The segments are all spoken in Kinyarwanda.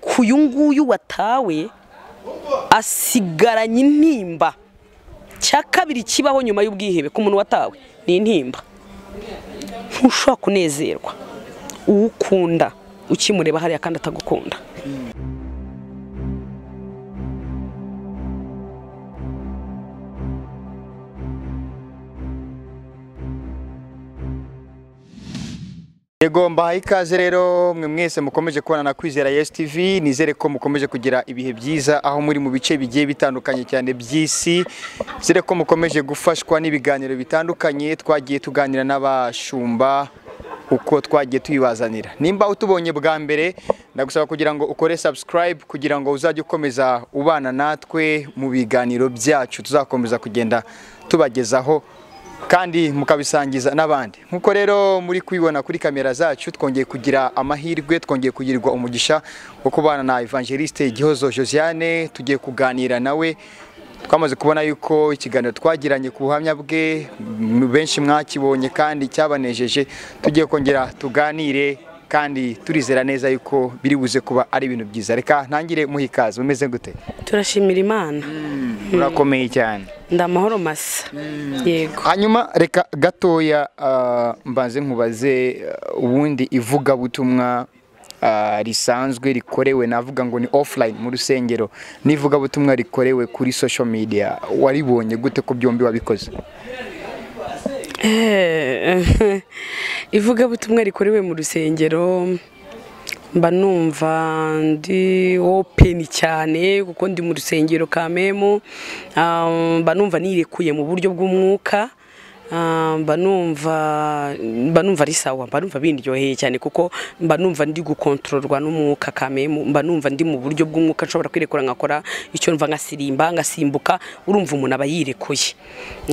ariko uyu nguyu watawe asigaranye intimba cya kabiri kibaho nyuma y'ubwihebe ku muntu watawe ni intimba ntushobora kunezerwa uwo ukunda ukimureba hariya kandi atagukunda yego mbahaye ikaze rero mwe mwese mukomeje kubona na kwizera yesi tivi nizere ko mukomeje kugira ibihe byiza aho muri mu bice bigiye bitandukanye cyane by'isi nizere ko mukomeje gufashwa n'ibiganiro bitandukanye twagiye tuganira n'abashumba uko twagiye tuyibazanira nimba utubonye bwa mbere ndagusaba kugira ngo ukore subscribe kugira ngo uzajye ukomeza ubana natwe mu biganiro byacu tuzakomeza kugenda tubagezaho kandi mukabisangiza n'abandi nk'uko rero muri kubibona kuri kamera zacu twongeye kugira amahirwe twongeye kugirirwa umugisha wo kubana na evangeliste igihozo josiane tugiye kuganira nawe twamaze kubona yuko ikiganiro twagiranye ku buhamya bwe m- benshi mwakibonye kandi cyabanejeje tugiye kongera tuganire kandi turizera neza yuko biri buze kuba ari ibintu byiza reka ntangire muha ikaze mumeze gute turashimira imana murakomeye cyane ndamahoro masa yego hanyuma reka gatoya ah, mbanze nkubaze ah, ubundi ivugabutumwa ah, risanzwe rikorewe navuga ngo ni offline mu rusengero n'ivugabutumwa rikorewe kuri social media waribonye gute ko byombi wabikoze Eh, ivugabutumwa rikorewe mu rusengero mba numva ndi openi cyane kuko ndi mu rusengero kamemu Ah, mba numva nirekuye mu buryo bw'umwuka Ah, mba numva mba numva ari sawa mba numva bindyoheye cyane kuko mba numva ndi gukontororwa n'umwuka kamemu mba numva ndi mu buryo bw'umwuka nshobora kwirekura nkakora icyo mva nkasirimba ngasimbuka urumva umuntu aba yirekuye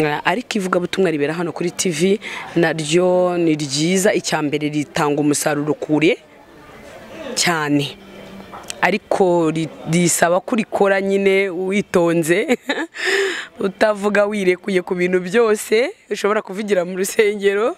Ah, ariko ivugabutumwa ribera hano kuri tv naryo ni ryiza icya mbere ritanga umusaruro kure cyane ariko ri- risaba ko urikora nyine witonze utavuga wirekuye ku bintu byose ushobora kuvugira mu rusengero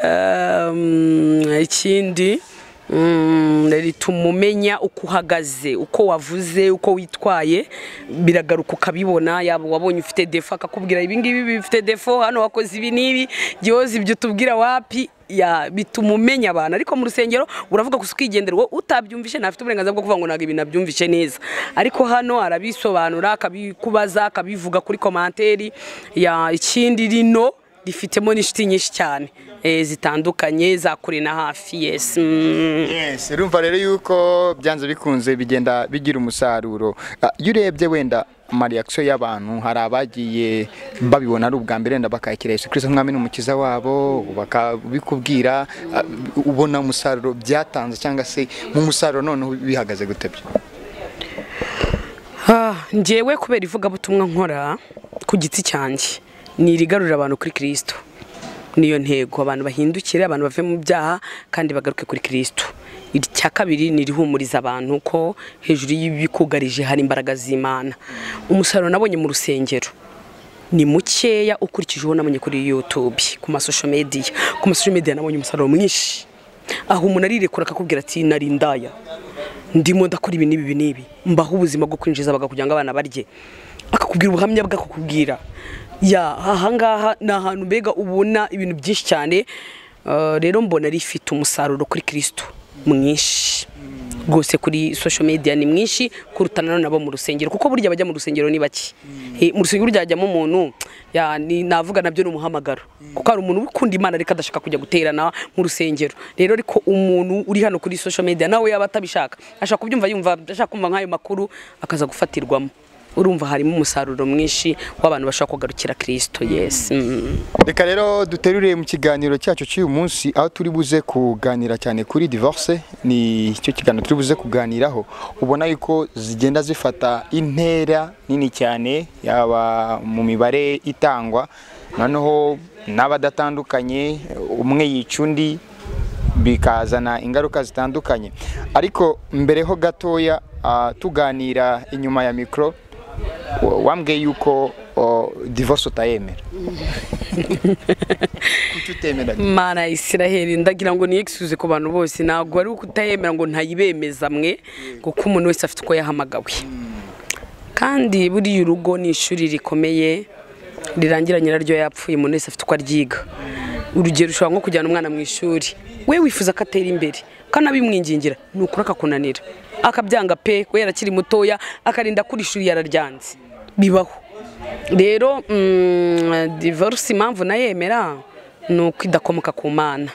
Um, ikindi mm, rituma umenya uko uhagaze uko wavuze uko witwaye biragaruka ukabibona yaba wabonye ufite defo akakubwira ibi ngibi bifite defo hano wakoze ibi n'ibi gihoze ibyo tubwira wapi ya bituma umenya abantu ariko mu rusengero uravuga gusa ukigendera wowe utabyumvishe ntafite uburenganzira bwo kuvuga ngo ntabwo ibintu abyumvishe neza ariko hano arabisobanura akabikubaza akabivuga kuri komanteri ya ikindi rino rifitemo n'inshuti nyinshi cyane eh, zitandukanye zakure na hafi yesi mm. yes urumva rero yuko byanze bikunze bigenda bigira umusaruro Ah, iyo urebye wenda amareakisiyo y'abantu hari abagiye babibona ari ubwa mbere wenda bakakira yesu kirisito nk'umwami n'umukiza wabo bakabikubwira ah, ubona umusaruro byatanze cyangwa se mu musaruro noneho bihagaze gute byo Ah, njyewe kubera ivugabutumwa nkora ku giti cyanjye ni irigarurira abantu kuri kirisito niyo ntego abantu bahindukire abantu bave mu byaha kandi bagaruke kuri kirisito icya kabiri ni irihumuriza abantu ko hejuru y'ibikugarije hari imbaraga z'imana umusaruro nabonye mu rusengero ni mukeya ukurikije uwo nabonye kuri youtube ku masosho mediya ku masosho mediya nabonye umusaruro mwinshi aho umuntu arirekura akakubwira ati nari indaya ndimo ndakora ibi n'ibi n'ibi mbaho ubuzima bwo kwinjiza abaga kugira ngo abana barye akakubwira ubuhamya bw'akakubwira ya ahangaha ni ahantu mbega ubona ibintu byinshi cyane Eh, rero mbona rifite umusaruro kuri kirisito mwinshi rwose kuri social media ni mwinshi kuruta nanone abo mu rusengero kuko burya abajya mu rusengero ni bake Eh, mu rusengero burya hajyamo umuntu ya, ni- navuga nabyo ni umuhamagaro kuko hari umuntu ukunda imana ariko adashaka kujya guterana mu rusengero rero ariko umuntu uri hano kuri social media nawe yaba atabishaka ashaka kubyumva yumva ashaka kumva nk'ayo makuru akaza gufatirwamo urumva harimo umusaruro mwinshi w'abantu bashobora kugarukira kirisito yes mm. reka rero duterure mu kiganiro cyacu cy'uyu munsi aho turi buze kuganira cyane kuri divorce ni cyo kiganiro turi buze kuganiraho ubona yuko zigenda zifata intera nini cyane yaba mu mibare itangwa noneho n'abadatandukanye umwe yica undi bikazana ingaruka zitandukanye ariko mbere ho gatoya ah, tuganira inyuma ya mikoro wambwiye yuko o, divorce utayemera kuki utemeranya mana ya Isiraheli ndagira ngo niyegisubize ku bantu bose ntabwo ari ukutayemera ngo ntayibemeza mwe kuko umuntu wese afite uko yahamagawe kandi buriya urugo ni ishuri rikomeye rirangira nyiraryo yapfuye umuntu wese afite uko aryiga urugero ushobora nko kujyana umwana mu ishuri we wifuza ko atera imbere kanabimwingingira ni ukuri akakunanira akabyanga pe we yarakiri mutoya akarinda kuri ishuri yararyanze bibaho rero mm, divorce impamvu nayemera ni uko idakomoka ku mana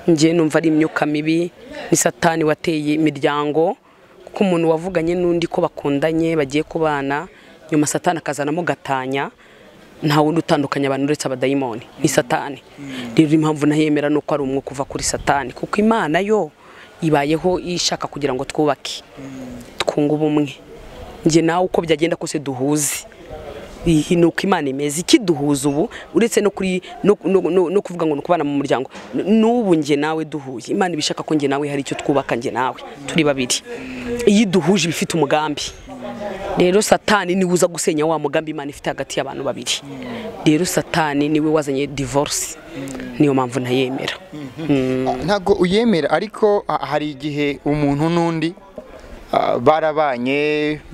njye numva ari imyuka mibi ni satani wateye imiryango kuko umuntu wavuganye n'undi ko bakundanye bagiye kubana nyuma satani akazanamo gatanya nta wundi utandukanya abantu uretse abadayimoni ni satani rero impamvu nahemera ni uko ari umwuka uva kuri satani kuko imana yo ibayeho ishaka kugira ngo twubake twunge ubumwe njye nawe uko byagenda kose duhuze iyi ni uko imana imeze ikiduhuza ubu uretse no kuri no- no- no- no kuvuga ngo ni ukubana mu muryango n- n'ubu njye nawe duhuye imana iba ishaka ko njye nawe hari icyo twubaka njye nawe turi babiri iyo iduhuje iba ifite umugambi rero satani niwe uza gusenya wa mugambi imana ifite hagati y'abantu babiri rero satani niwe wazanye divorce niyo mpamvu ntayemera ntabwo uyemera ariko ha- hari igihe umuntu n'undi ah, barabanye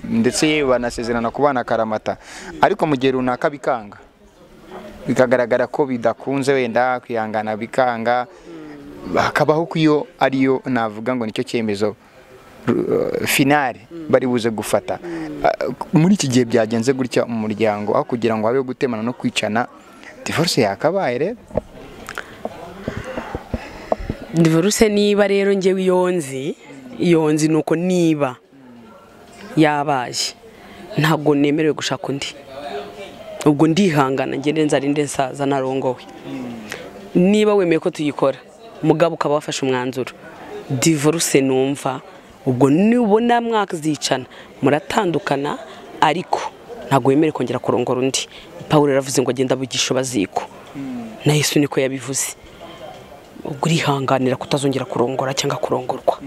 ndetse yewe banasezerana kubana akaramata ariko mu gihe runaka bikanga bikagaragara ko bidakunze wenda kwihangana bikanga hakabaho ko iyo ariyo navuga ngo nicyo cyemezo ru- finale bari buze gufata Ah, muri iki gihe byagenze gutya mu muryango aho kugira ngo habeho gutemana no kwicana divorce yakabaye rero divorce niba rero njyewe iyo nzi iyo nzi ni uko niba yabaye ntabwo nemerewe gushaka undi ubwo ndihangana ngende nzarinde nsaza narongowe niba wemeye ko tuyikora mugabo ukaba wafashe umwanzuro divorce numva ubwo nubona mwazicana muratandukana ariko ntabwo wemerewe kongera kurongora undi paul yaravuze ngo agenda abugisha baziko na yesu niko yabivuze ubwo urihanganira kutazongera kurongora cyangwa kurongorwa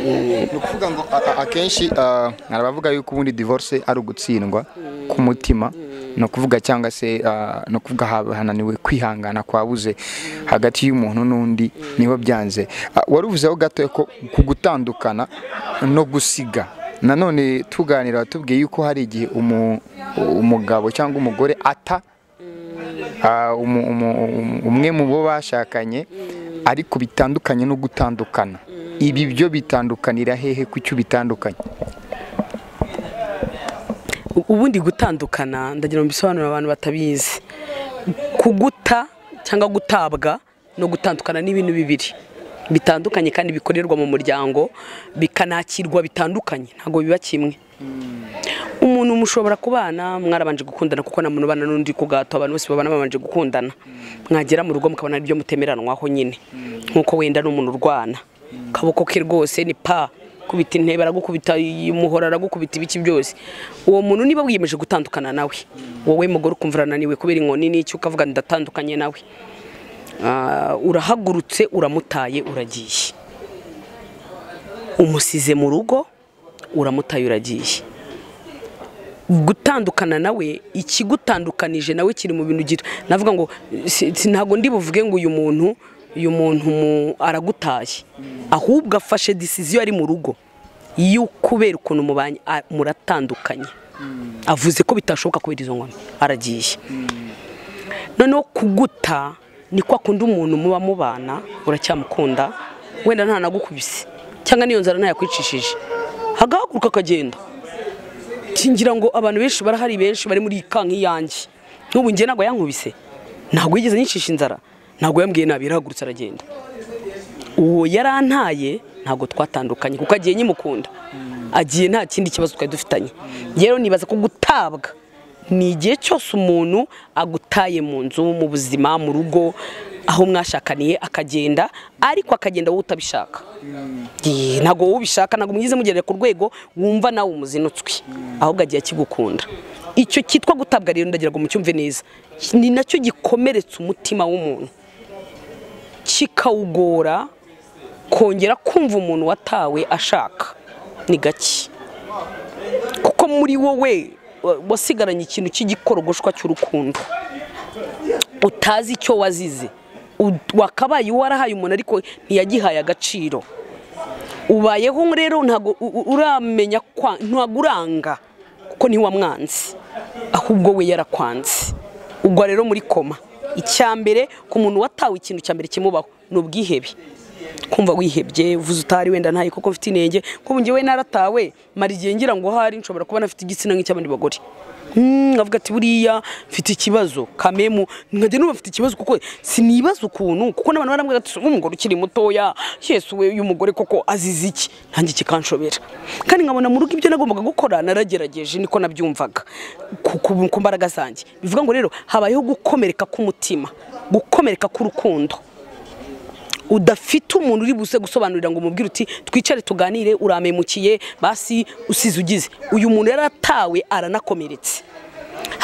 ni ukuvuga ngo a- a- akenshi ah, hari abavuga yuko ubundi divorce ari ugutsindwa k'umutima ni ukuvuga cyangwa se ah, ni ukuvuga haba hananiwe kwihangana kwabuze hagati y'umuntu n'undi niho byanze Ah, wari uvuzeho gato ko ku gutandukana no gusiga nanone tuganira watubwiye yuko hari igihe umu- umugabo cyangwa umugore ata ah, umu- umu- umu- umwe mu bo bashakanye ariko bitandukanye no gutandukana ibi byo bitandukanira hehe ku cyo bitandukanye U- ubundi gutandukana ndagira ngo mbisobanurire abantu batabizi kuguta cyangwa gutabwa no gutandukana ni ibintu bibiri bitandukanye kandi bikorerwa mu muryango bikanakirwa bitandukanye ntabwo biba kimwe umuntu mushobora kubana mwarabanje gukundana kuko na muntu ubana n'undi ku gato abantu bose babana babanje gukundana mwagera mu rugo mukabona ibyo mutemeranwaho nyine nk'uko wenda ni umuntu urwana akaboko ke rwose ni pa kubita intebe aragukubita umuhora aragukubita ibiki byose uwo muntu niba wiyemeje gutandukana nawe wowe mugore ukumva urananiwe kubera inkoni n'icyo ukavuga ndatandukanye nawe Ah, urahagurutse uramutaye uragiye umusize mu rugo uramutaye uragiye gutandukana nawe ikigutandukanije nawe kiri mu bintu gito navuga ngo si- si- ntabwo ndi buvuge ngo uyu muntu uyu muntu mu- aragutaye ahubwo afashe decision ari mu rugo yo kubera ukuntu mubanye a- muratandukanye avuze ko bitashoboka kubera izo ngoma aragiye noneho kuguta ni kwa kundi umuntu muba mubana uracyamukunda wenda ntanagukubise cyangwa n'iyo nzara ntayakwicishije hagahaguruka akagenda ngira ngo abantu benshi barahari benshi bari muri iyi kanka iyanjye n'ubu njye ntabwo yankubise ntabwo yigeze anyicisha inzara ntabwo yambwiye nabi yarahagurutse aragenda uwo yarantaye ntabwo twatandukanye kuko agiye nyimukunda agiye nta kindi kibazo twari dufitanye rero nibaza ko gutabwa ni igihe cyose umuntu agutaye mu nzu mu buzima mu rugo aho mwashakaniye akagenda ariko akagenda wowe utabishaka Eee, ntabwo wowe ubishaka ntabwo mwize mugerere ku rwego wumva nawe umuzinutswe ahubwo agiye akigukunda icyo cyitwa gutabwa rero ndagira ngo mucyumve neza ni nacyo gikomeretsa umutima w'umuntu kikawugora kongera kumva umuntu watawe ashaka ni gake kuko muri wowe wa- wasigaranye ikintu cy'igikorogoshwa cy'urukundo utazi icyo wazize U- wakabaye warahaye umuntu ariko ntiyagihaye agaciro ubayeho rero ntabwo u- u- uramenya kwa ntabwo uranga kuko ntiwamwanze ahubwo we yarakwanze ugwa rero muri koma icya mbere ku muntu watawe ikintu cya mbere kimubaho ni ubwihebe kumva wihebye uvuze utari wenda ntaye kuko mfite inenge kuko njyewe naratawe mara igihe ngira ngo ahari nshobora kuba nafite igitsina nk'icy'abandi bagore Hmm, nkavuga ati buriya mfite ikibazo kamemu nkajya numva mfite ikibazo kuko sinibaza ukuntu kuko n'abantu barambwira ati umugore ukiri mutoya yesu we uyu mugore koko azize iki nanjye kikanshobera kandi nkabona mu rugo ibyo nagombaga gukora naragerageje niko nabyumvaga ku- ku- ku mbaraga zanjye bivuga ngo rero habayeho gukomereka k'umutima gukomereka k'urukundo udafite umuntu uri buze gusobanurira ngo umubwire uti twicare tuganire urampemukiye basi usize ugize uyu muntu yari atawe aranakomeretse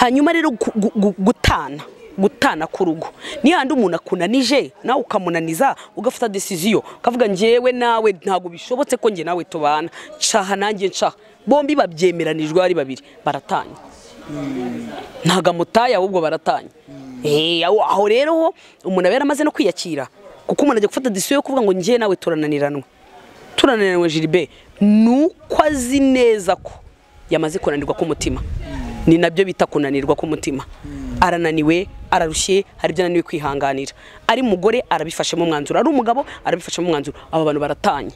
hanyuma rero gu- gu- gu- gutana gutana ku rugo ni handi umuntu akunanije nawe ukamunaniza ugafata desiziyo ukavuga njyewe nawe ntabwo bishobotse ko njye nawe tubana caha nanjye nshaha bombi babyemeranijwe ari babiri baratanye ntago amutaye ahubwo baratanye Eh, aho aho rero ho umuntu aba yaramaze no kwiyakira kuko umuntu ajya gufata disiyo yo kuvuga ngo njye nawe turananiranwe turananiranwe jiribe ni uko azi neza ko yamaze kunanirwa k'umutima ni nabyo bita kunanirwa k'umutima arananiwe ararushye hari ibyo ananiwe kwihanganira ari umugore arabifashemo umwanzuro ari umugabo arabifashemo umwanzuro aba bantu baratanye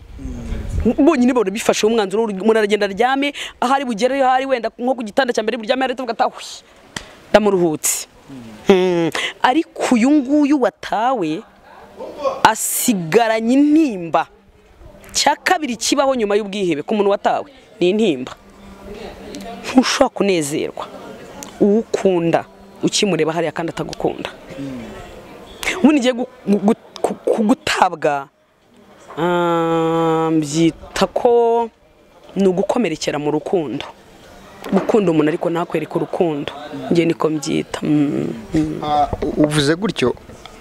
bonyine bari bifashe umwanzuro umuntu aragenda aryame ahari bugere ahari wenda nko ku gitanda cya mbere buryame hari tuvuga atawe ndamuruhutse Hmm. ariko uyu nguyu watawe asigaranye intimba cya kabiri kibaho nyuma y'ubwihebe ku muntu watawe ni intimba ntushobora kunezerwa uwo ukunda ukimureba hariya kandi atagukunda ubu nigiye gu- gu- gu- gu- gutabwa Ah, mbyita ko ni ugukomerekera mu rukundo gukunda umuntu ariko ntakwereke urukundo njye niko mbyita Mm, mm. Ah, u- uvuze gutyo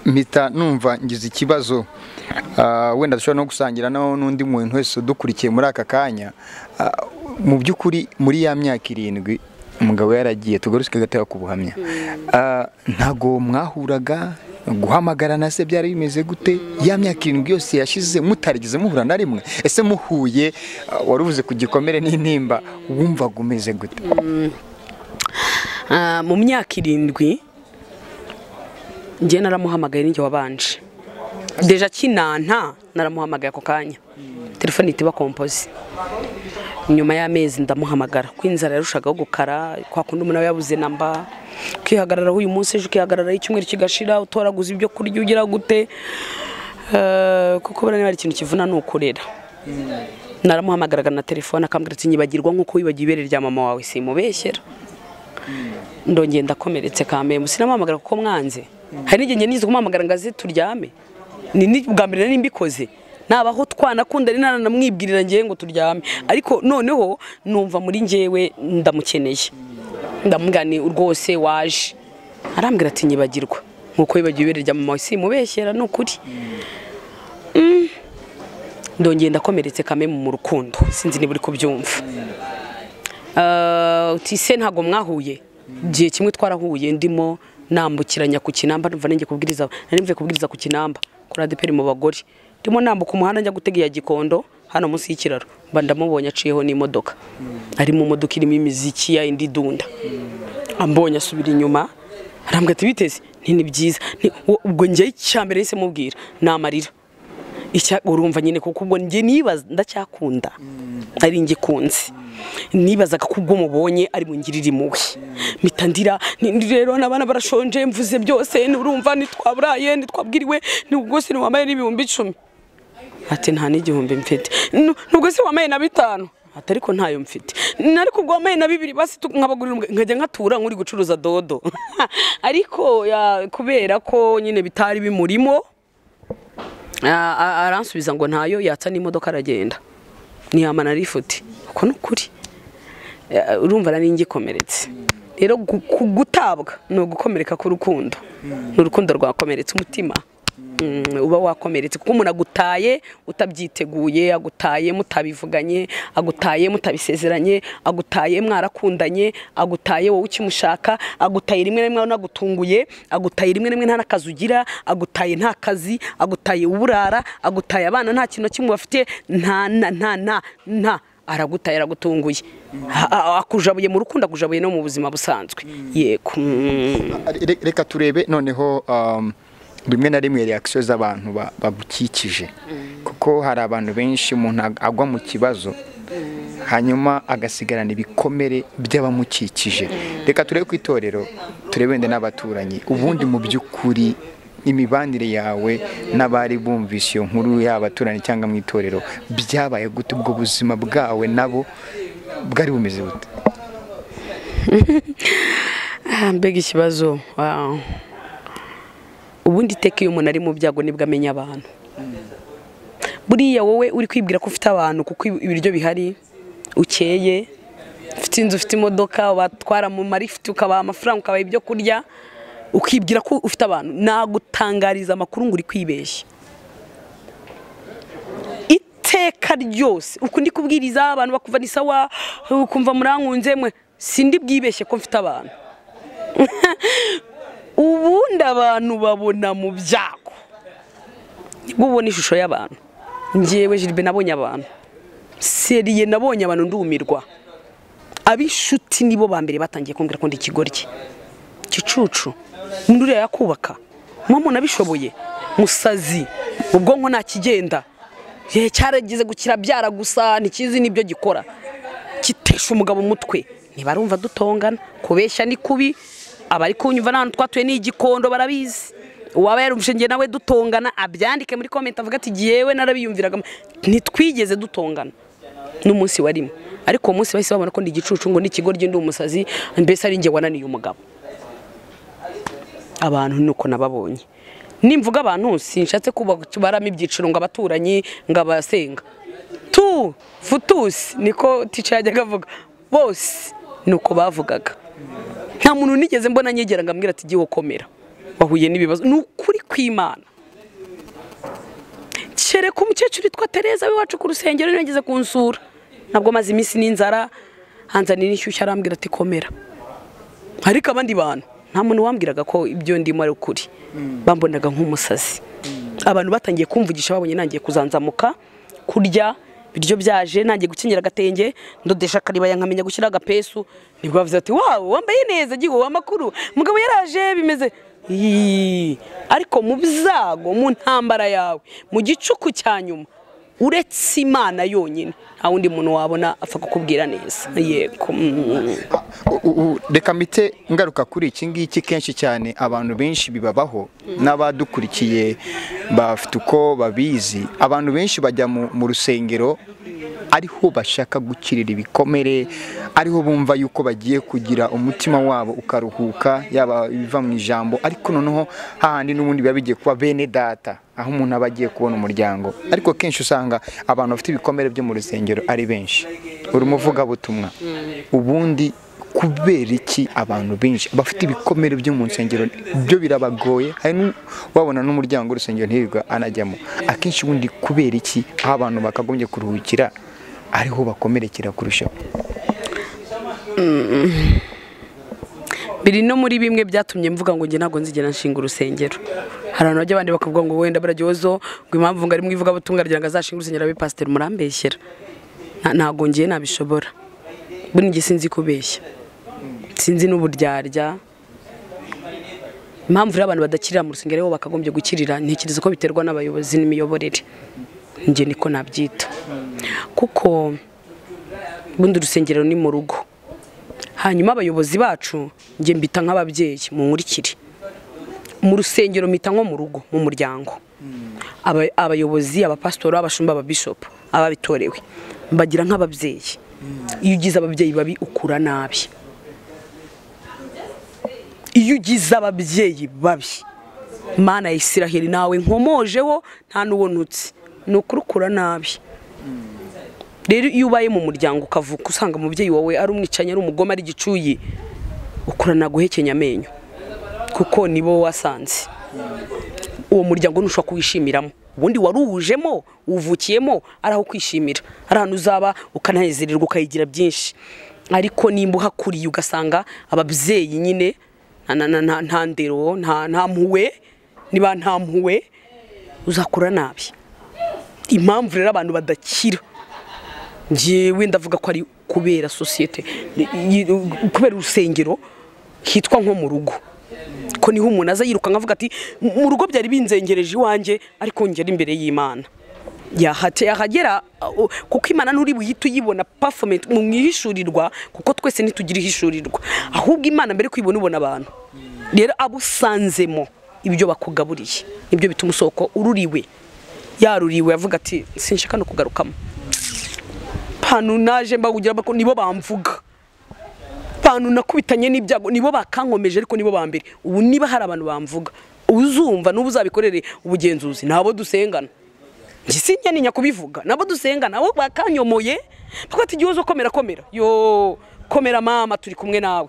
mpita numva ngize ikibazo Ah, wenda dushobora no gusangira na- n'undi muntu wese udukurikiye muri aka kanya Ah, mu by'ukuri muri ya myaka irindwi umugabo yaragiye tugaruke gatoya ku buhamya Ah, ntago mwahuraga guhamagarana se byari bimeze gute ya myaka irindwi yose yashize mutarigeze muhura na rimwe ese muhuye ah, wari uvuze ku gikomere n'intimba wumvaga umeze gute Ah, mu myaka irindwi njye naramuhamagaye n'ijye wabanje deja kinanta naramuhamagaye ako kanya telefone ihita iba kompoze nyuma y'amezi ndamuhamagara ko inzara yarushagaho gukara kwa kundi umuntu aba yabuze namba kwihagararaho uyu munsi ejo ukihagararaho icyumweru kigashira utoraguza ibyo kurya ugira gute Eh, kuko buriya niba hari ikintu kivuna ni ukurera naramuhamagaraga na telefone akambwira ati nyibagirwa nk'uko wibagiwe ibere rya mama wawe simubeshyera ndongeye ndakomeretse kamemu sinamuhamagara kuko mwanze hari n'igihe nize kumuhamagara ngo aze turyame ni ni- bwa mbere nari mbikoze nabaho twanakunda ari nanamwibwirira ngewe ngo turyame ariko noneho numva muri ngewe ndamukeneye ndamubwira ni rwose waje arambwira ati nyibagirwa nk'uko wibagiwe ibere rya mama wawe simubeshyera ni ukuri Mm. ndongeye ndakomeretse kamemu mu rukundo sinzi niba uri kubyumva Ah, uti se ntabwo mwahuye igihe kimwe twarahuye ndimo nambukiranya ku kinamba numva nanjye kubwiriza nari mvuye kubwiriza ku kinamba kuri adeperi mu bagore ndimo nambuka umuhanda njya gutega iya gikondo hano munsi y'ikiraro mba ndamubonye aciyeho n'imodoka ari mu modoka irimo imiziki ya indi dunda ambonye asubira inyuma arambwira ati biteze nti ni byiza Nti, wo- ubwo njyewe icya mbere yahise mubwira ni amarira icya urumva nyine kuko ubwo njye nibaza ndacyakunda ari njye kunze nibazaga ko ubwo mubonye ari mu ngirira impuhwe mpita ndira ni- ni rero n'abana barashonje mvuze byose nurumva ntitwaburaye ntitwabwiriwe nubwo se ntiwambaye n'ibihumbi icumi ati nta n'igihumbi mfite Nu- nubwo se wambaye na bitanu ati ariko ntayo mfite "N- ariko ubwo wambaye na bibiri basi tu- nkabagurira umwe." nkajya nkatura nk'uri gucuruza dodo ariko ya, kubera ko nyine bitari bimurimo a- a- aransubiza ngo ntayo yatsa n'imodoka aragenda ntiyamana arifute uko ni ukuri Eh, urumva nari ngikomeretse rero gu- ku- gutabwa ni ugukomereka k'urukundo ni urukundo rwakomeretse umutima Mm, uba wakomeretse kuko umuntu agutaye utabyiteguye agutaye mutabivuganye agutaye mutabisezeranye agutaye mwarakundanye agutaye wowe ukimushaka agutaye rimwe na rimwe anagutunguye agutaye rimwe na rimwe nta n'akazi ugira agutaye nta kazi agutaye uburara agutaye abana nta kintu na kimwe bafite nta na nta nta nta aragutaye aragutunguye Ha- a- akujabuye mu rukundo akujabuye no mu buzima busanzwe yego mm. Re- reka turebe noneho um, rimwe na rimwe reakisiyo z'abantu ba- bagukikije kuko hari abantu benshi umuntu ag- agwa mu kibazo hanyuma agasigarana ibikomere by'abamukikije reka turebe ku itorero turebe wenda n'abaturanyi ubundi mu by'ukuri imibanire yawe n'abari bumvise iyo nkuru y'abaturanyi cyangwa mu itorero byabaye gute ubwo buzima bwawe nabo bwari bumeze bute Ah, mbega ikibazo Ah. ubundi iteka iyo umuntu ari mu byago nibwo amenya abantu buriya wowe uri kwibwira ko ufite abantu kuko ibiryo bihari ukeye ufite inzu ufite imodoka batwara mu marifiti ukabaha amafaranga ukabaha ibyo kurya ukibwira ko ufite abantu nagutangariza amakuru ngo uri kwibeshya iteka ryose uku ndi kubwiriza abantu bakumva ni sawa ukumva murankunze mwe sindi bwibeshye ko mfite abantu ubundi abantu babona mu byago nibwo ubona ishusho y'abantu ngewe jiribe nabonye abantu seriye nabonye abantu ndumirwa ab'inshuti nibo ba mbere batangiye kumbwira ko ndi ikigoryi gicucu umuntu uriya yakubaka muba munabishoboye musazi ubwonko ntakigenda Ye, cyaragize gukira byara gusa ntikizi n'ibyo gikora kitesha umugabo umutwe ntibarumva dutongana kubeshya ni kubi abari kunyumva n'ahantu twatuye ni igikondo barabizi uwaba yarumvise njye nawe dutongana abyandike muri komenti avuga ati jyewe narabiyumviraga ntitwigeze dutongana n'umunsi warimo ariko uwo munsi bahise babona ko ndi igicucu ngo ni ikigoryi ndi umusazi mbese ari njye wananiye umugabo abantu nuko nababonye nimvuga abantu sinshatse kubaramo ibyiciro ngo abaturanyi ngo abasenga tu futusi niko tica yajyaga avuga bose nuko bavugaga nta muntu nigeze mbona nyegera ngo ambwira ati igihe ukomera wahuye n'ibibazo ni ukuri kw'imana kereka umukecuru witwa tereza w'iwacu ku rusengero niyo yageze kunsura ntabwo maze iminsi n'inzara hanzanira inshyushyu arambwira ati komera ariko abandi bantu nta muntu wambwiraga ko ibyo ndimo ari ukuri bambonaga nk'umusazi abantu batangiye kumvugisha babonye nangiye kuzanzamuka kurya ibiryo byaje nangiye gukenyera agatenge ndodesha akaribaya nkamenya gushyiraho agapesu nibwo bavuze bati wawu wambaye neza agiye uwo amakuru mugabo yaraje bimeze Iiii. ariko mu byago mu ntambara yawe mu gicuku cya nyuma uretse imana yonyine nta wundi muntu wabona apfa kukubwira neza yego mm. U- u- reka mite ngaruka kuri iki ngiki kenshi cyane abantu benshi bibabaho n'abadukurikiye bafite uko babizi abantu benshi bajya mu mu rusengero ariho bashaka gukirira ibikomere ariho bumva yuko bagiye kugira umutima wabo ukaruhuka yaba ibiva mu ijambo ariko noneho hahandi n'ubundi biba bigiye kuba bene data aho umuntu aba agiye kubona umuryango ariko kenshi usanga abantu bafite ibikomere byo mu rusengero ari benshi uri umuvugabutumwa ubundi kubera iki abantu benshi bafite ibikomere byo mu nsengero byo birabagoye hari nu- wabona n'umuryango w'urusengero ntirirwa anajyamo akenshi ubundi kubera iki aho abantu bakagombye kuruhukira ariho bakomerekera kurushaho biri no muri bimwe byatumye mvuga ngo njye ntabwo nzigera nshinga urusengero hari abantu bajya abandi bakavuga ngo wenda baragyozo ngo impamvu ngo ari mu ivugabutumwa agira ngo azashinge urusengero abe pasiteri murambeshyera Nta- ntabwo ngiye nabishobora buri njye sinzi kubeshya sinzi n'uburyarya impamvu rero abantu badakirira mu rusengero bo bakagombye gukirira ntekereza ko biterwa n'abayobozi n'imiyoborere njye niko nabyita kuko bundi urusengero ni mu rugo hanyuma abayobozi bacu njye mbita nk'ababyeyi mu nkurikire mu rusengero mpita nko mu rugo mu muryango Aba- abayobozi abapasitori abashumba ababishopu ababitorewe mbagira nk'ababyeyi iyo ugize ababyeyi babi ukura nabi iyo ugize ababyeyi babi mana ya isiraheli nawe nkomojeho nta n'ubonutse ni ukuri ukura nabi rero iyo ubaye mu muryango ukavuka usanga umubyeyi wawe ari umwicanyi ari umugome ari igicuyi ukurana guhekenya amenyo kuko nibo wasanze uwo muryango ntushobora kuwishimiramo ubundi waruwujemo uwuvukiyemo ari aho kwishimira ari ahantu uzaba ukananezererwa ukayigira byinshi ariko nimba uhakuriye ugasanga ababyeyi nyine nta- nta- nta- nta ndero nta nta mpuwe niba nta mpuwe uzakura nabi impamvu rero abantu badakira njyewe ndavuga ko ari kubera sosiyete y- y- kubera urusengero hitwa nko mu rugo ko niho umuntu aza yirukanka avuga ati mu rugo byari binzengereje iwanjye ariko ngera imbere y'imana yahate yahagera uh, kuko imana nturi buhite uyibona performance mu mwihishurirwa kuko twese ntitugira ihishurirwa ahubwo imana mbere kuyibona ubona abantu rero abo usanzemo ibyo bakugaburiye nibyo bituma usoko ururiwe yaruriwe avuga ati sinshaka no kugarukamo panu naje mbagugira bako nibo bamvuga panu nakubitanye n'ibyago nibo bakankomeje ariko nibo bambere ubu niba hari abantu bamvuga uzumva n'ubu uzabikorere ubugenzuzi nabo dusengana njye sinjya kubivuga nabo dusengana abo bakanyomoye twati igihozo komera komera yo komera mama turi kumwe nawe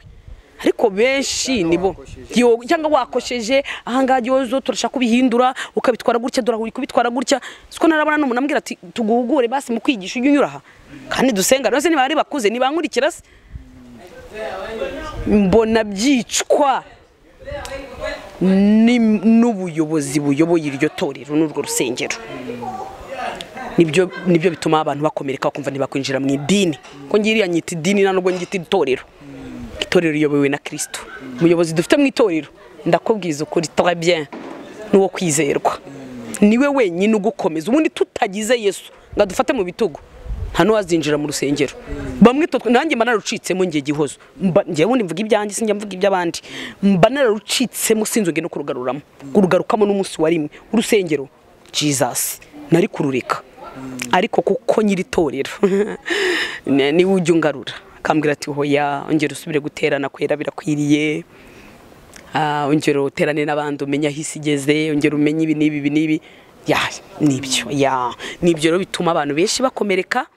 ariko benshi nibo yo- cyangwa wakosheje ahangaha igihozo turashaka kubihindura ukabitwara gutya dore uri kubitwara gutya siko narabona n'umuntu ambwira ati tuguhugure basi mu kwigisha ujye unyura aha kandi dusengana bose niba ari bakuze nibankurikira se mbona byicwa ni- n'ubuyobozi buyoboye iryo torero n'urwo rusengero nibyo nibyo bituma abantu bakomereka bakumva ntibakwinjira mu idini ko ngiriya nyita idini nta nubwo ngita itorero itorero riyobowe na kirisito umuyobozi dufite mu itorero ndakubwiza ukuri très bien n'uwo kwizerwa niwe wenyine ugukomeza ubundi tutagize yesu ngo adufate mu bitugu nta n'uwazinjira mu rusengero bamwe twe- nanjye mba nararucitsemo njye gihozo Mba- njyewe ubundi mvuga ibyanjye sinjya mvuga iby'abandi mba nararucitsemo sinzongeye no kurugaruramo kurugarukamo n'umunsi wa rimwe urusengero jesus nari kurureka ariko kuko nyiri itorero ni- niwe ujya ungarura akambwira ati hoya ongera usubire guterana kwera birakwiriye Ah, ongera uterane n'abandi umenye aho isi igeze ongera umenye ibi n'ibi ibi n'ibi ya nibyo ya nibyo rero bituma abantu benshi bakomereka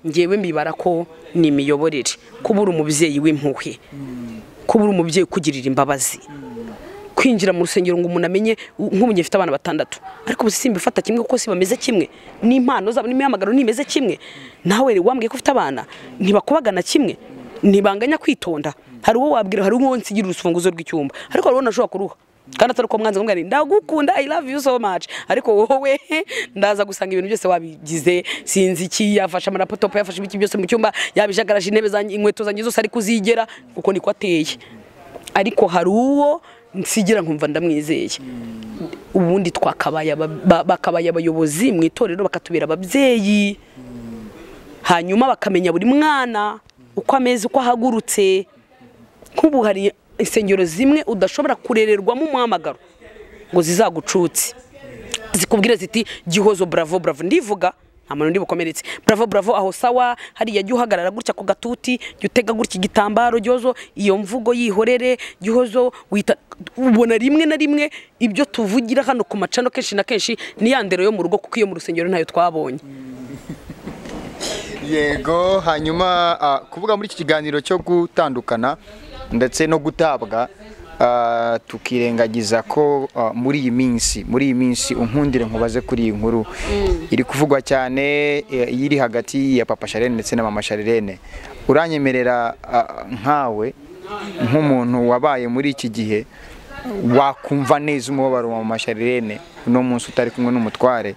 ngewe mbibara ko ni imiyoborere kubura umubyeyi w'impuhwe kubura umubyeyi ukugirira imbabazi kwinjira mu rusengero ngo umuntu amenye nk'ubu njye mfite abana batandatu ariko ubu simbifata kimwe kuko si bameze kimwe n'impano zabo n'imihamagaro ntimeze kimwe nawe rero wambwiye ko ufite abana ntibakubagana kimwe ntibanganya kwitonda hari uwo wabwira hari uwo nsigira urufunguzo rw'icyumba ariko hari uwo nashobora kuruha kandi atari uko mwanze kumubwira nti, ndagukunda i love you so much ariko wowe ndaza gusanga ibintu byose wabigize sinzi iki yafashe amarapotopu yafashe ibiki byose mu cyumba yabijagaraje intebe zanjye inkweto zanjye zose ariko uzigera kuko niko ateye ariko hari uwo nsigira nkumva ndamwizeye ubundi twakabaye aba- ba- bakabaye abayobozi mu itorero bakatubera ababyeyi hanyuma bakamenya buri mwana uko ameze uko ahagurutse nk'ubu hari insengero zimwe udashobora kurererwamo umuhamagaro ngo zizagucutse zikubwira ziti gihozo bravo bravo ndivuga nta muntu undi bukomeretse bravo bravo aho sawa hariya jya uhagarara gutya ku gatuti jya utega gutya igitambaro gihozo iyo mvugo yihorere gihozo wita ubona rimwe na rimwe ibyo tuvugira hano ku macano kenshi na kenshi ni ya ndero yo mu rugo kuko iyo mu rusengero ntayo twabonye yego hanyuma ah, kuvuga muri iki kiganiro cyo gutandukana ndetse no gutabwa ah, tukirengagiza ko ah, muri iyi minsi muri iyi minsi unkundire nkubaze kuri iyi nkuru iri kuvugwa cyane eh, iyo iri hagati ya papa Charlene ndetse na mama Charlene uranyemerera ah, nkawe nk'umuntu wabaye muri iki gihe wakumva neza umubabaro wa mama Charlene uno munsi utari kumwe n'umutware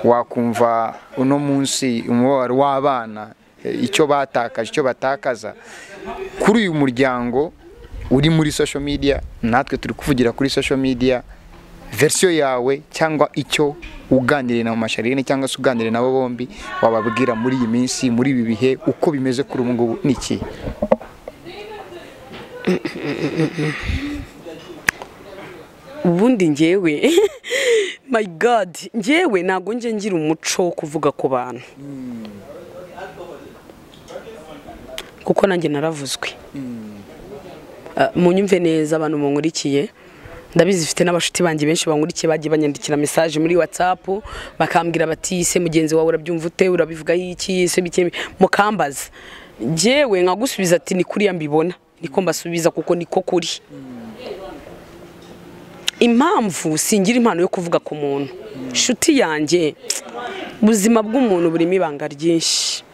wakumva uno munsi umubabaro w'abana eh, icyo batakaje icyo batakaza kuri uyu muryango uri muri social media natwe turi kuvugira kuri social media versiyo yawe cyangwa icyo uganiriye na mama Charlene cyangwa se uganiriye nabo bombi wababwira muri iyi minsi muri ibi bihe uko bimeze kuri ubu ngubu ni iki ubundi njyewe my god njyewe ntabwo njye ngira umuco wo kuvuga ku bantu kuko nanjye naravuzwe Ah, munyumve neza abantu munkurikiye ndabizi mfite n'abashuti banjye benshi bankurikiye bagiye banyandikira message muri whatsapp bakambwira bati se mugenzi wawe urabyumva ute urabivugaho iki se bikeye mukambaza njyewe nkagusubiza ati ni kuriya mbibona niko mbasubiza kuko niko kuri impamvu singira impano yo kuvuga ku muntu inshuti yanjye ubuzima bw'umuntu burimo ibanga ryinshi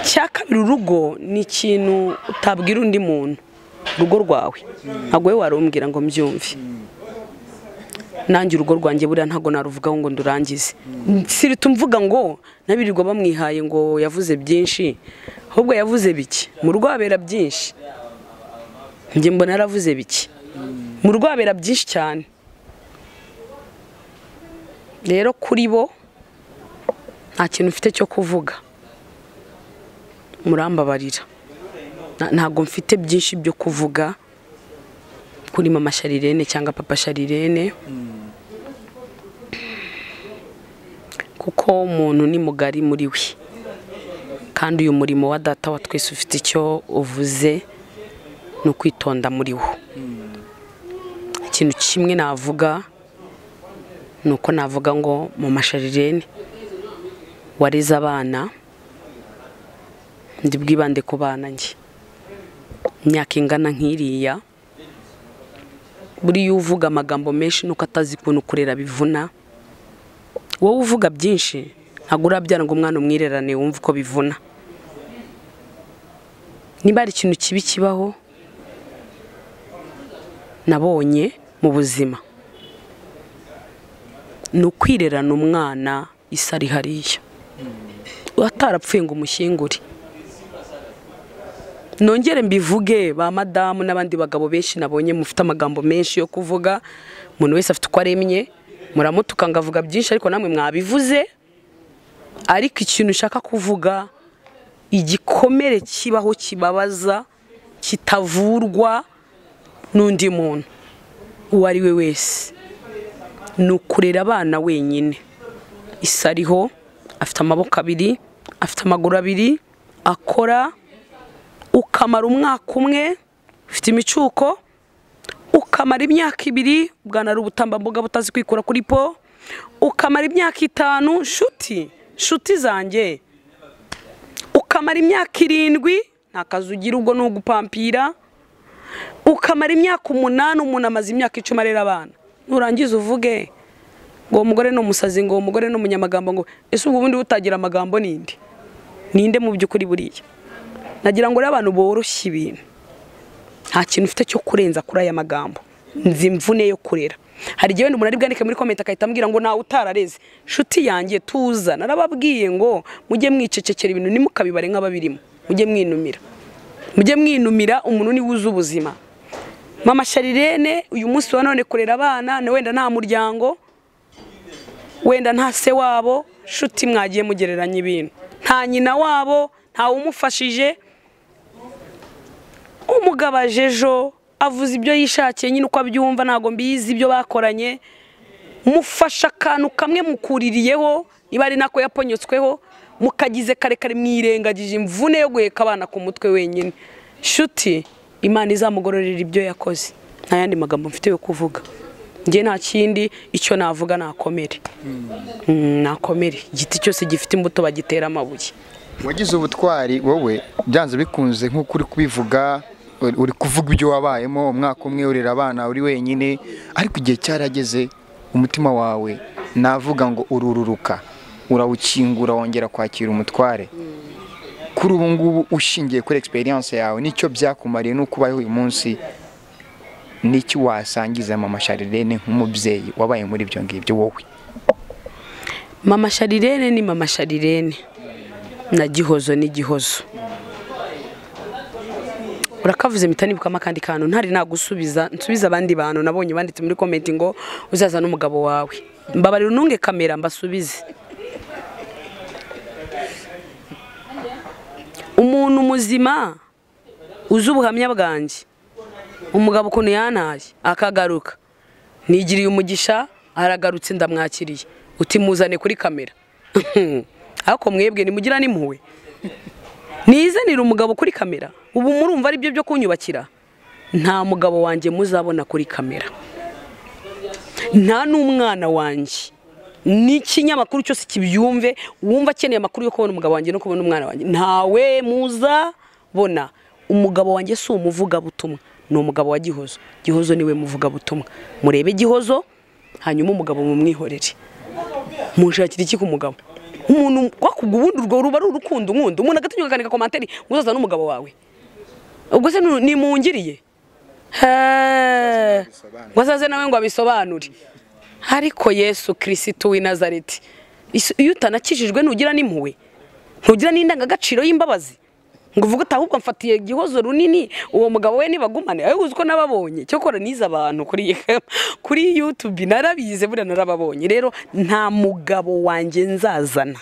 icya kabiri urugo ni ikintu utabwira undi muntu urugo rwawe ntabwo we warumbwira ngo mbyumve nanjye urugo rwanjye buriya ntabwo naruvugaho ngo ndurangize si mvuga ngo nabirirwa bamwihaye ngo yavuze byinshi ahubwo yavuze bike mu rugo habera byinshi njye mbona yaravuze bike mu rugo habera byinshi cyane rero kuri bo nta kintu mfite cyo kuvuga murambabarira Na- ntabwo mfite byinshi byo kuvuga kuri mama sharirene cyangwa papa sharirene kuko umuntu ni mugari muri we kandi uyu murimo wa data wa twese ufite icyo uvuze ni ukwitonda muri wo ikintu kimwe navuga ni uko navuga ngo mu masharirene wareze abana ndi bwibande ku bana njye imyaka ingana nk'iriya buriya uvuga amagambo menshi nuko atazi ukuntu kurera bivuna wowe uvuga byinshi ntabwo urabyara ngo umwana umwirerane wumve uko bivuna niba hari ikintu kibi kibaho nabonye mu buzima ni ukwirerana umwana isa ari hariya atarapfuye ngo umushyingure nongere mbivuge ba madamu n'abandi bagabo benshi nabonye mufite amagambo menshi yo kuvuga umuntu wese afite uko aremye muramutuka ngo avuga byinshi ariko namwe mwabivuze ariko ikintu ushaka kuvuga igikomere kibaho kibabaza kitavurwa n'undi muntu uwo ari we wese ni ukurera abana wenyine isa ariho afite amaboko abiri afite amaguru abiri akora ukamara umwaka umwe ufite imicuko ukamara imyaka ibiri bwanara ubutambambuga butazi kwikura kuri po ukamara imyaka itanu nshuti nshuti zanjye ukamara imyaka irindwi nta kazi ugira ubwo ni ugupampira ukamara imyaka umunani umuntu amaze imyaka icumi arera abana nurangiza uvuge ngo uwo mugore ni umusazi ngo uwo mugore ni umunyamagambo ngo ese ubwo ubundi butagira amagambo ninde ninde mu by'ukuri buriya nagira ngo rero abantu boroshye ibintu nta kintu ufite cyo kurenza kuri aya magambo nzi imvune yo kurera hari igihe wenda umuntu ari bwandike muri komenti agahita ambwira ngo nawe utarareze nshuti yanjye tuza narababwiye ngo mujye mwicecekera ibintu ntimukabibare nk'ababirimo mujye mwinumira mujye mwinumira umuntu niwe uzi ubuzima mama sharirene uyu munsi wa none kurera abana na wenda nta muryango wenda nta se wabo nshuti mwagiye mugereranya ibintu nta nyina wabo ntawe umufashije umugabo aje ejo avuze ibyo yishakiye nyine uko abyumva ntabwo mbizi ibyo bakoranye mufasha akantu kamwe mukuririyeho niba ari nako yaponyetsweho mukagize karekare mwirengagije imvune yo guheka abana ku mutwe wenyine nshuti imana izamugororera ibyo yakoze nta yandi magambo mfite yo kuvuga njye nta kindi icyo navuga nakomere Mm, nakomere igiti cyose gifite imbuto bagitera amabuye wagize ubutwari wowe byanze bikunze nk'uko uri kubivuga uri- uri kuvuga ibyo wabayemo umwaka umwe urera abana uri wenyine ariko igihe cyarageze umutima wawe navuga ngo urururuka urawukingura wongera kwakira umutware kuri ubu ngubu ushingiye kuri experience yawe nicyo byakumariye n'uko ubayeho uyu munsi n'iki wasangiza mama Sharirene nk'umubyeyi wabaye muri ibyo ngibyo wowe mama sharirene ni mama sharirene na gihozo ni gihozo urakavuze mpita nibukamo akandi kantu ntari nagusubiza nsubize abandi bantu nabonye banditse muri komenti ngo uzaza n'umugabo wawe mbabarira untunge kamera mbasubize umuntu muzima uzi ubuhamya bwanjye umugabo ukuntu yantaye akagaruka nigiriye umugisha aragarutse ndamwakiriye uti muzane kuri kamera ariko mwebwe nimugira n'impuhwe nizanira umugabo kuri kamera ubu murumva ari byo byo kunyubakira nta mugabo wanjye muzabona kuri kamera nta n'umwana wanjye n'ikinyamakuru cyose kibyumve wumva akeneye amakuru yo kubona umugabo wanjye no kubona umwana wanjye ntawe muzabona umugabo wanjye si umuvugabutumwa ni umugabo wa gihozo gihozo niwe muvugabutumwa murebe gihozo hanyuma umugabo mumwihorere mushakira iki ku mugabo umuntu kwakuga ubundi urwo ruba ari urukundo nkunda umuntu agategeka akandika komantere ngo uzaza n'umugabo wawe ubwo se ni- nimungiriye Heee. ngo azaze nawe ngo abisobanure ariko yesu kirisitu w'i nazareti Isu- iyo utanakijijwe ntugira n'impuhwe ntugira n'indangagaciro y'imbabazi ngo uvuge utaha ahubwo mfatiye igihozo runini uwo mugabo we nibagumane ayo uzi ko nababonye cyokora nize abantu kuri kuri yutubi narabize buriya narababonye rero nta mugabo wanjye nzazana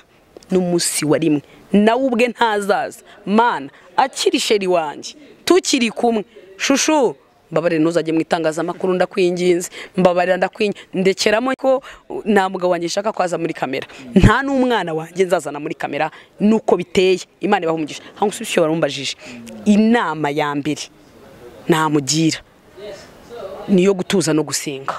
n'umunsi wa rimwe nawe ubwe ntazaza mana akiri sheri wanjye tukiri kumwe shushu mbabarira ntuzajye mu itangazamakuru ndakwinginze mbabarira ndakwinginze ndekeramo ko uh, nta mugabo wanjye nshaka kwaza muri kamera nta n'umwana wanjye nzazana muri kamera nuko biteye imana ibaha umugisha hano usibye warumbajije inama ya mbere namugira ni iyo gutuza no gusenga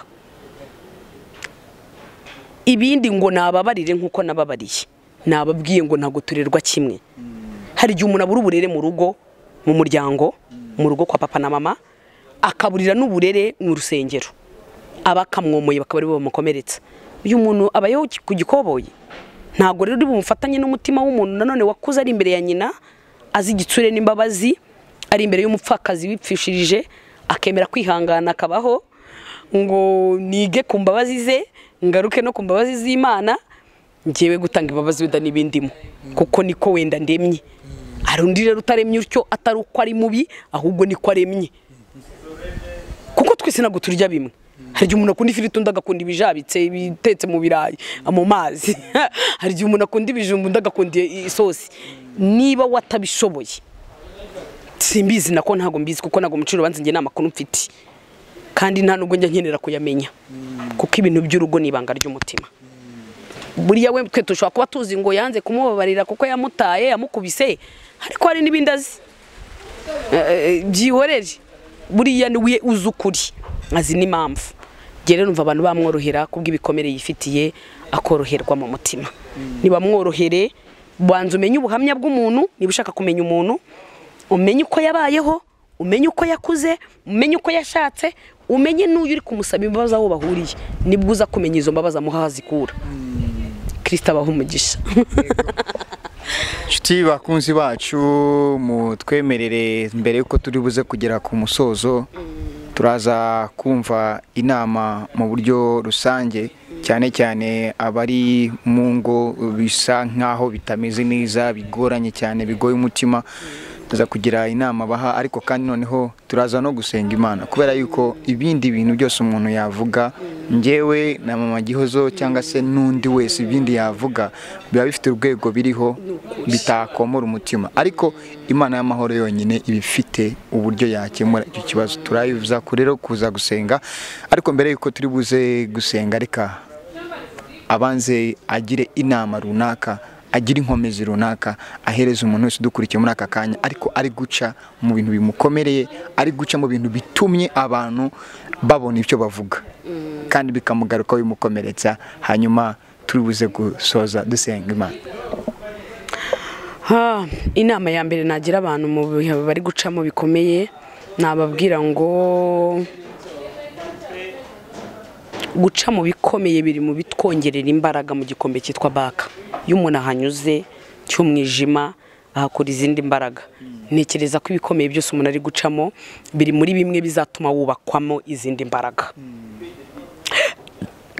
ibindi ngo nababarire nk'uko nababariye nababwiye ngo ntabwo turerwa kimwe hari igihe umuntu abura uburere mu rugo mu muryango mu rugo kwa papa na mama akaburira n'uburere mu rusengero aba akamwomoye bakaba aribo bamukomeretsa uyu muntu aba yo ku gikoboyi ntabwo rero uri bumufatanye n'umutima w'umuntu nanone wakuze ari imbere ya nyina azi igitsure n'imbabazi ari imbere y'umupfakazi wipfishirije akemera kwihangana akabaho ngo nige ku mbabazi ze ngaruke no ku mbabazi z'imana ngewe gutanga imbabazi wenda n'ibindimo kuko niko wenda ndemye hari undi rero utaremye utyo atari uko ari mubi ahubwo niko aremye kuko twese ntabwo turya bimwe hari igihe umuntu akunda ifiriti undi agakunda ibijabitse ibitetse mu birayi mu mazi hari igihe umuntu akunda ibijumba undi agakunda isosi niba watabishoboye simbizi nako ntabwo mbizi kuko ntabwo muciro urubanza njye nta makuru mfite kandi nta nubwo njya nkenera kuyamenya kuko ibintu by'urugo ni ibanga ry'umutima buriya we twe dushobora kuba tuzi ngo yanze kumubabarira kuko yamutaye yamukubise ariko hari n'ibindi azi Eh, eh, byihorere buriya niwe uzi ukuri azi n'impamvu njye rero numva abantu bamworohera kubw'ibikomere yifitiye akoroherwa mu mutima ntibamworohere banza umenye ubuhamya bw'umuntu niba ushaka kumenya umuntu umenye uko yabayeho umenye uko yakuze umenye uko yashatse umenye n'uyu uri kumusaba imbabazi aho bahuriye nibwo uza kumenya izo mbabazi amuha aho azikura kirisita abaha umugisha inshuti bakunzi bacu mutwemerere mbere y'uko turi buze kugera ku musozo turaza kumva inama mu buryo rusange cyane cyane abari mu ngo bisa nk'aho bitameze neza bigoranye cyane bigoye umutima tuza kugira inama baha ariko kandi noneho turaza no gusenga imana kubera yuko ibindi bintu byose umuntu yavuga njyewe na mama gihozo cyangwa se n'undi wese ibindi yavuga biba bifite urwego biriho bitakomora umutima ariko imana y'amahoro yonyine iba ifite uburyo yakemura icyo kibazo turayibuza rero kuza gusenga ariko mbere yuko turi buze gusenga reka abanze agire inama runaka agire inkomezi runaka ahereza umuntu wese udukurikiye muri aka kanya ariko ari guca mu bintu bimukomereye ari guca mu bintu bitumye abantu babona ibyo bavuga kandi bikamugaruka bimukomeretsa hanyuma turi buze gusoza dusenga imana Ha, inama ya mbere nagira abantu mu bihe bari gucamo bikomeye nababwira ngo guca mu bikomeye biri mu bitwongerera imbaraga mu gikombe cyitwa baka iyo umuntu ahanyuze cy'umwijima ahakora izindi mbaraga ntekereza ko ibikomeye byose umuntu ari gucamo biri muri bimwe bizatuma wubakwamo izindi mbaraga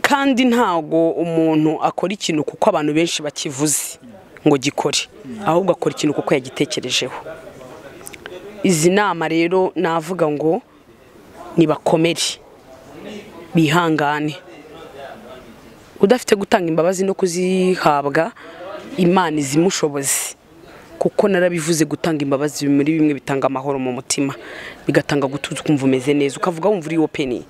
kandi ntago umuntu akora ikintu kuko abantu benshi bakivuze ngo gikore ahubwo akora ikintu kuko yagitekerejeho izi nama rero navuga ngo nibakomere bihangane udafite gutanga imbabazi no kuzihabwa imana izimushoboze kuko narabivuze gutanga imbabazi biri muri bimwe bitanga amahoro mu mutima bigatanga gutuza ukumva umeze neza ukavuga wumva uri openi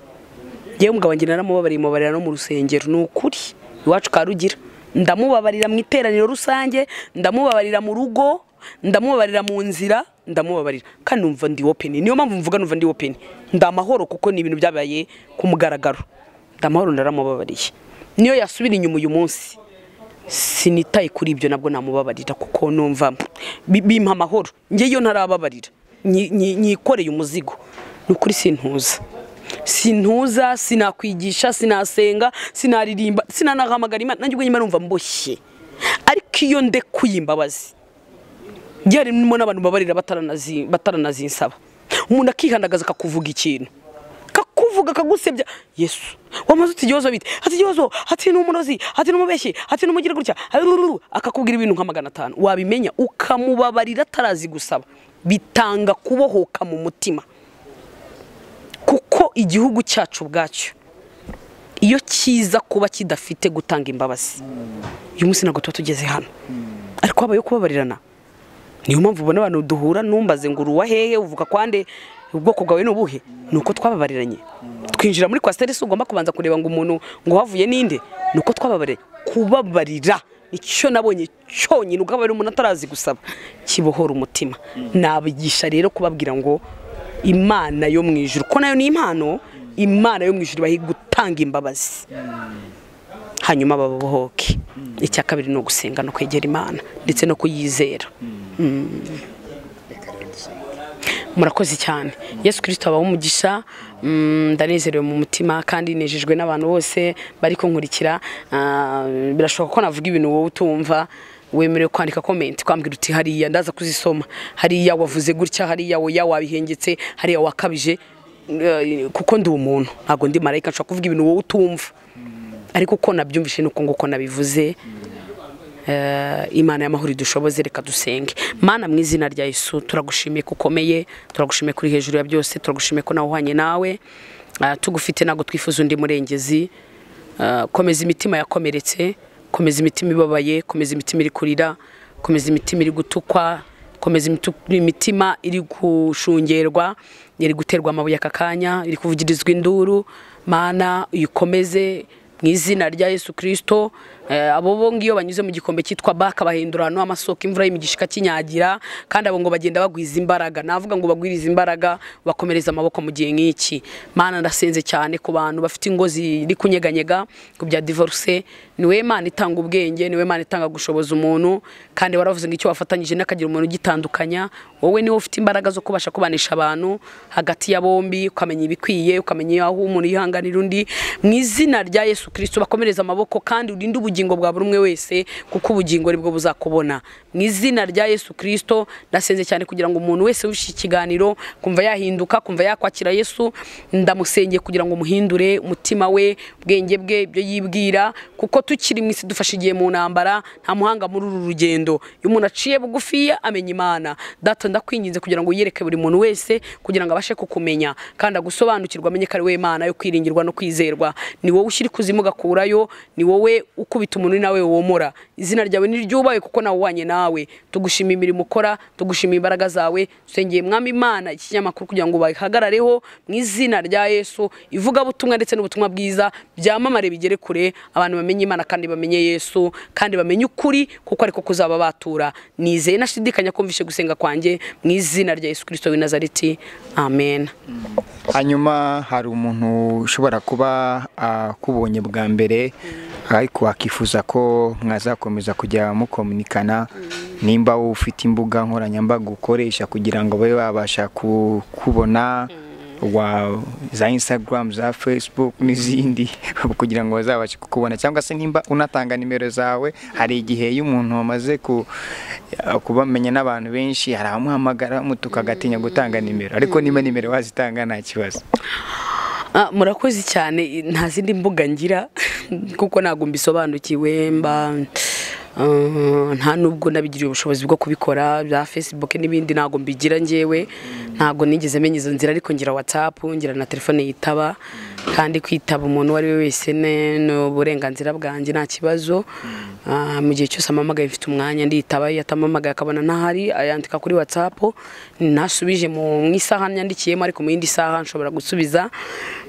yewe umugabo wanjye naramubabarira mubabarira no mu rusengero ni ukuri iwacu ka rugira ndamubabarira mu iteraniro rusange ndamubabarira mu rugo ndamubabarira mu nzira ndamubabarira kandi numva ndi openi niyo mpamvu mvuga numva ndi openi ndi amahoro kuko ni ibintu byabaye ku mugaragaro ndi amahoro ndaramubabariye niyo yasubira inyuma uyu munsi sinitaye kuri ibyo nabwo namubabarira kuko numva bi- bimpa amahoro njye iyo ntarababarira nyi- nyi- nyikoreye umuzigo ni ukuri sintuza sintuza sinakwigisha sinasenga sinaririmba sinanahamagara imana nanjye ubwo nyuma numva mboshye ariko iyo ndekuye imbabazi njye harimo n'abantu babarira bataranazi- bataranazinsaba umuntu akihandagaza akakuvuga ikintu kakuvuga kagusebya yesu wamaze uti igihozo bite ati igihozo ati ni umurozi ati ni umubeshyi ati ni umugira gutya arururu akakubwira ibintu nka magana atanu wabimenya ukamubabarira atarazi gusaba bitanga kubohoka mu mutima kuko igihugu cyacu ubwacyo iyo kiza kuba kidafite gutanga imbabazi uyu munsi ntabwo tuba tugeze hano ariko habayeho kubabarirana niyo mpamvu ubona abantu duhura numbaze ngo uruwa hehe uvuga kwande ubwoko bwawe ni ubuhe ni uko twababariranye twinjira muri kwasiteri si ugomba kubanza kureba ngo umuntu ngo uhavuye ninde ni uko twababariranye kubabarira icyo nabonye cyonyine ugaburira umuntu atarazi gusaba kibohora umutima nabigisha rero kubabwira ngo imana yo mu ijuru ko nayo ni impano imana yo mu ijuru ibaha gutanga imbabazi hanyuma babohoke icya kabiri ni ugusenga no kwegera imana ndetse no kuyizera murakoze cyane yesu kirisito abaho umugisha Mm, ndanezerewe mu mutima kandi nejejwe n'abantu bose bari kunkurikira Ah, birashoboka ko navuga ibintu wowe utumva wemerewe kwandika komenti kwambwira uti hariya ndaza kuzisoma hariya wavuze gutya hariya oya wabihengetse hariya wakabije Eh, kuko ndi umuntu ntabwo ndi marayika nshobora kuvuga ibintu wowe utumva ariko uko nabyumvise nuko nguko nabivuze eh, imana y'amahoro idushoboze reka dusenge mana mu izina rya yesu turagushimiye ko ukomeye turagushimiye kuri hejuru ya byose turagushimiye ko nawe uhanye nawe Ah, tugufite ntabwo twifuza undi murengezi Ah, komeza imitima yakomeretse komeza imitima ibabaye komeza imitima iri kurira komeza imitima iri gutukwa komeza imitu- imitima iri gushungerwa iri guterwa amabuye aka kanya iri kuvugirizwa induru mana uyikomeze mu izina rya yesu kirisito abo bo ngiyo banyuze mu gikombe cyitwa baka bahindura ahantu h'amasoko imvura y'imigisha ikinyagira kandi abo ngo bagenda bagwiza imbaraga navuga ngo bagwiriza imbaraga bakomereza amaboko mu gihe nk'iki mana ndasenze cyane ku bantu bafite ingo ziri kunyeganyega ku bya divorce niwe mana itanga ubwenge niwe mana itanga gushoboza umuntu kandi waravuze ngo icyo wafatanyije n'akagira umuntu ugitandukanya wowe niwe ufite imbaraga zo kubasha kubanisha abantu hagati ya bombi ukamenya ibikwiye ukamenya aho umuntu yihanganira undi mu izina rya yesu kirisito bakomereza amaboko kandi urinde ubugingo bwa buri umwe wese kuko ubugingo ari bwo buzakubona mu izina rya yesu kirisito ndasenze cyane kugira ngo umuntu wese wishe ikiganiro kumva yahinduka kumva yakwakira yesu ndamusengeye kugira ngo muhindure umutima we ubwenge bwe ibyo yibwira kuko tukiri mu isi dufashe igihe mu ntambara nta muhanga muri uru rugendo iyo umuntu aciye bugufiya amenya imana data ndakwinginze kugira ngo uyereke buri muntu wese kugira ngo abashe kukumenya kandi agusobanukirwa amenye ko ari we mana yo kwiringirwa no kwizerwa ni wowe ushyira ikuzimu ugakurayo ni wowe ukubita umuntu ni nawe womora izina ryawe niryubahe kuko nawe uhwanye nawe tugushima imirimo ukora tugushima imbaraga zawe dusengeye mwami imana ikinyamakuru kugira ngo bayihagarareho mu izina rya yesu ivugabutumwa ndetse n'ubutumwa bwiza byamamare bigere kure abantu bamenye imana kandi bamenye yesu kandi bamenye ukuri kuko ariko kuzaba batura nizeye nashidikanya kumvishe gusenga kwanjye mu izina rya yesu kirisito w'i nazareti amen hanyuma hari umuntu ushobora kuba akubonye bwa mbere ariko akifuza ko mwazakomeza kujya mukominikana nimba wowe ufite imbuga nkoranyambaga ukoresha kugira ngo babe babasha kukubona wa za instagram za facebook n'izindi kugira ngo bazabashe kukubona cyangwa se nimba unatanga nimero zawe hari igihe iyo umuntu wamaze ku- kubamenya n'abantu benshi hari abamuhamagara tukagatinya gutanga nimero ariko niba nimero wazitanga nta kibazo Ah, murakoze cyane nta zindi mbuga ngira kuko ntabwo mbisobanukiwe mba ah, nta nubwo nabigiriye ubushobozi bwo kubikora bya facebook n'ibindi ntabwo mbigira ngewe ntabwo nigeze menya izo nzira ariko ngira whatsapp ngira na telefone yitaba kandi kwitaba umuntu uwo ari we wese ne- ni uburenganzira bwanjye nta kibazo Ah, mu gihe cyose amamagaye mfite umwanya nditaba iyo atamamagaye akabona ntahari ayandika kuri whatsapp nasubije mu mu isaha nyandikiyemo ariko mu yindi saha nshobora gusubiza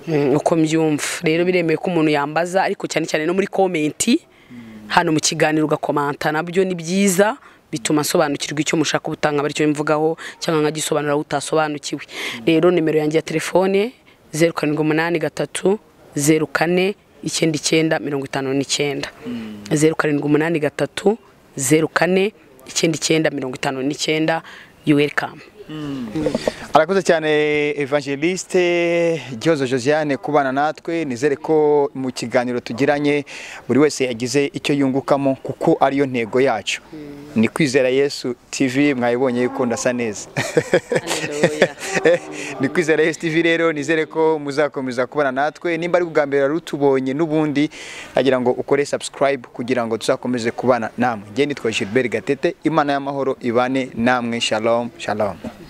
mm, uko mbyumva rero biremewe ko umuntu yambaza ariko cyane cyane no muri komenti hano mu kiganiro ugakomanta nabyo ni byiza bituma asobanukirwa icyo mushaka ubutanga bityo mvugaho cyangwa nkagisobanura aho utasobanukiwe rero nimero yanjye ya telefone zeru karindwi umunani gatatu zeru kane icyenda icyenda mirongo itanu n'icyenda zeru karindwi umunani gatatu zeru kane icyenda icyenda mirongo itanu n'icyenda yuwerikamu arakoze cyane evangeliste gihozo josiane kubana natwe nizere ko mu kiganiro tugiranye buri wese yagize icyo yungukamo kuko ariyo ntego yacu ni kwizera yesu tv mwayibonye yuko ndasa neza Haleluya. ni kwizera yesu tv rero nizere ko muzakomeza kubana natwe nimba ari ubwa mbere wari utubonye n'ubundi agira ngo ukore subscribe kugira ngo tuzakomeze kubana namwe nge nitwa gilbert gatete imana y'amahoro ibane namwe shalom shalom